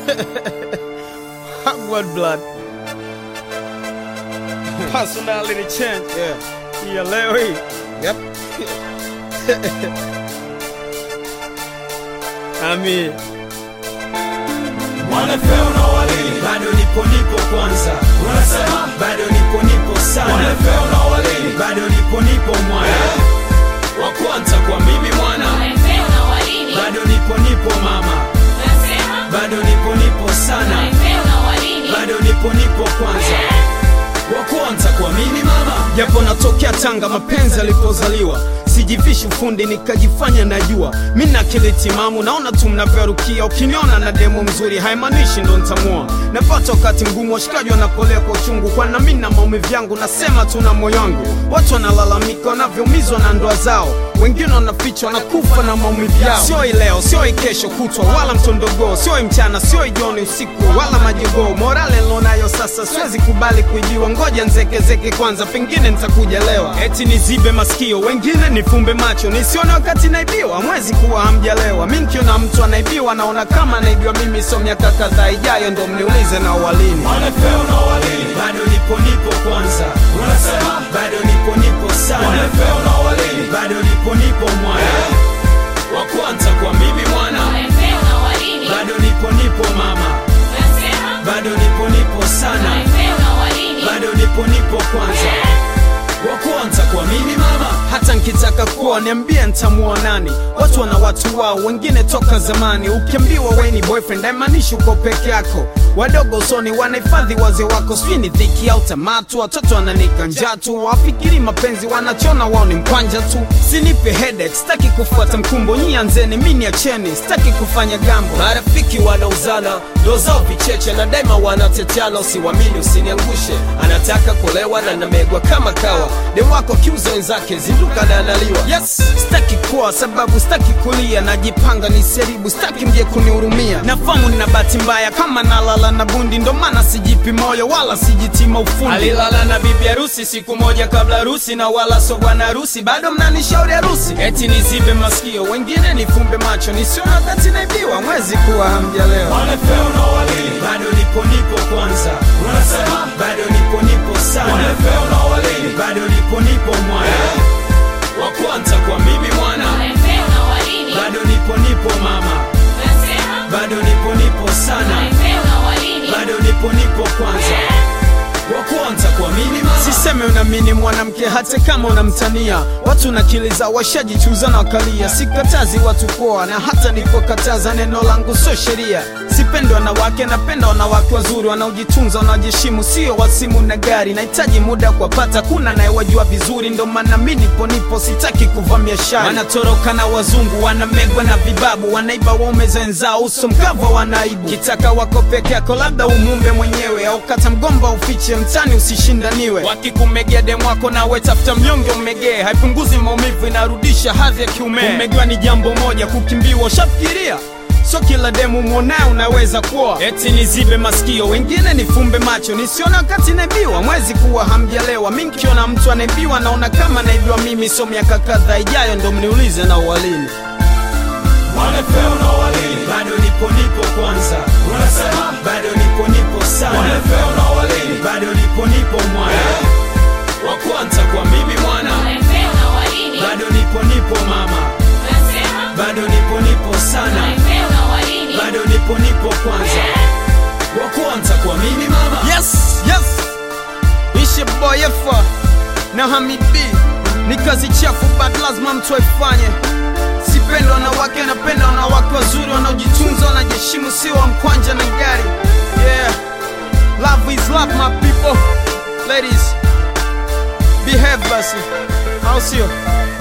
Hogwarts blood. Personality change. Yeah. Ya leo hii. Yep. Ami. Wanafeo na walini bado nipo nipo kwanza unasema bado nipo nipo sana Wanafeo na walini bado nipo nipo mwana wa kwanza kwa mimi mwana bado nipo nipo mama bado nipo nipo sana bado nipo nipo kwanza wa kwanza kwa mimi mama Japo natokea Tanga, mapenzi alipozaliwa sijivishi ufundi nikajifanya najua mi na akili timamu, naona tu mnavyorukia. Ukiniona na demo mzuri haimaanishi ndo ntamua. Napata wakati mgumu, washikaji wanapolea kwa uchungu, kwana mi na maumivu yangu, nasema tu na moyo wangu. Watu wanalalamika wanavyoumizwa na ndoa zao, wengine wanafichwa na kufa na maumivu yao. Sio hii leo, sio hii kesho kutwa, wala mtondogoo, sio hii mchana, sio hii jioni, usiku wala majogoo. Morale nilonayo sasa siwezi kubali kuibiwa, ngoja nzekezeke kwanza, pengine nitakuja lewa. Eti nizibe masikio, wengine nifumbe macho, nisione wakati naibiwa. Mwezi kuwa hamjalewa, mi nkiona mtu anaibiwa naona kama anaibiwa mimi. So miaka kadhaa ijayo ndo mniulize na walini. Wanafeo na walini bado nipo nipo kwanza unasema bado nipo nipo sana Wanafeo na walini bado nipo nipo mwana wa kwanza kwa mimi mwana bado nipo nipo mama bado nipo nipo sana bado nipo nipo kwanza wa kwanza kwa mimi mama hata nkitaka kuwa niambie ntamuoa nani watu wana watu wao wengine toka zamani ukiambiwa we ni boyfriend haimaanishi uko peke yako wadogo usoni wanahifadhi wazee wako sijui ni dhiki au tamatu watoto wananika njaa tu wafikiri mapenzi wanachona wao ni mkwanja tu sinipe headache sitaki kufuata mkumbo nyi anzeni mi niacheni sitaki kufanya gambo marafiki wanauzana ndo zao vicheche na daima wanateteana usiwamini usiniangushe anataka kulewa na namegwa kama kawa dem wako kiuza wenzake zinduka na analiwa yes sitaki kuwa sababu sitaki kulia najipanga niseribu sitaki mje kunihurumia nafamu nina bahati mbaya kama nalala na bundi ndo maana sijipi moyo wala sijitima ufundi alilala na bibi harusi siku moja kabla harusi na wala so bwana harusi bado mnanishauri harusi eti nizibe masikio wengine nifumbe macho nisiona wakati naibiwa mwezi kuwa hamjalewa Wanafeo na walini bado nipo nipo kwanza unasema bado nipo nipo sana Wanafeo na walini bado nipo nipo mwana wa kwanza kwa mimi mwana bado nipo nipo mama bado nipo nipo sana bado nipo nipo kwanza wa kwanza kwa mimi mama siseme unamini mwanamke hata kama unamtania watu na akili zao washajichuza na wakalia sikatazi watu poa na hata nipokataza neno langu sio sheria sipendi wanawake napenda wanawake wazuri wanaojitunza wanaojiheshimu sio wasimu na gari nahitaji muda kuwapata kuna nayewajua vizuri ndo maana mi nipo nipo sitaki kuvamia shari wanatoroka na wazungu wanamegwa na vibabu wanaiba waume zenzao uso mkava wanaibu kitaka wako peke yako labda umumbe mwenyewe au kata mgomba ufiche mtani usishindaniwe wakikumegea demu wako nawe tafuta mnyonge umegee haipunguzi maumivu inarudisha hadhi ya kiume kumegewa ni jambo moja kukimbiwa ushafikiria so kila demu mwonaye unaweza kuwa eti nizibe masikio wengine nifumbe macho nisiona wakati naibiwa mwezi kuwa hamjalewa mi nkiona mtu anaibiwa naona kama naibiwa mimi so miaka kadhaa ijayo ndo mniulize na uwalini Wanafeo na walini bado nipo nipo kwanza unasema bado nipo nipo sana Wanafeo na walini bado nipo nipo mwana wa kwanza kwa mimi mwana bado nipo nipo mama bado nipo nipo sana bado nipo nipo kwanza wa kwanza kwa mimi mama yes yes ishe boyefa na hamidi ni kazi chafu but lazima mtu aifanye sipenda wanawake napenda wanawake wazuri wanaojitunza wanajiheshimu sio wa mkwanja na gari yeah love is love my people ladies behave basi au sio